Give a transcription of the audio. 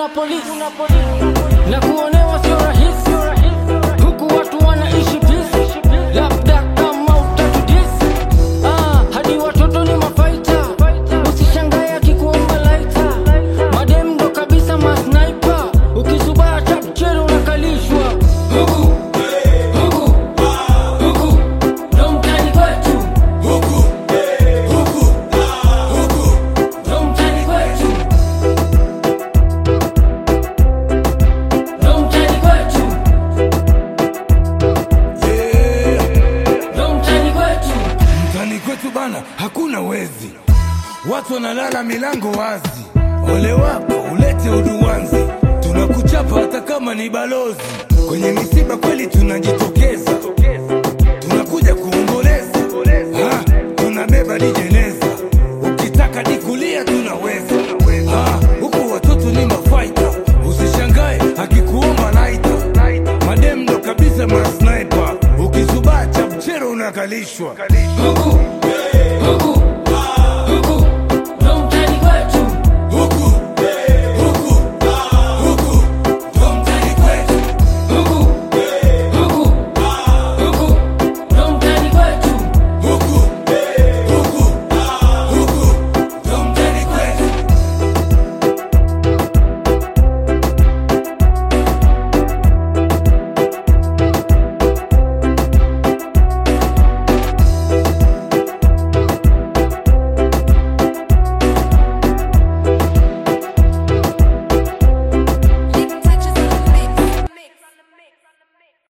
na polisi na kuonewa sio rahisi, huku watu wanaishi peace, labda kama utatudisi ah, hadi watoto ni mafaita, usishangae akikuomba laita, madem ndo kabisa masniper, ukisubaa chapchero unakalishwa huku huku huku ndo mtani kwetu ndo mtani kwetu ndo mtani kwetu ndo mtani kwetu Mtani kwetu bana, hakuna wezi, watu wanalala milango wazi. Ole wako ulete uduwanzi, tunakuchapa hata kama ni balozi. Kwenye misiba kweli tunajitokeza, tunakuja kuomboleza, Ah, tunabeba dijeneza, ukitaka dikulia tunaweza. Ah, huku watoto ni mafaita, usishangae akikuomba laita, madem ndo kabisa masniper, ukizubaa chapchero unakalishwa huku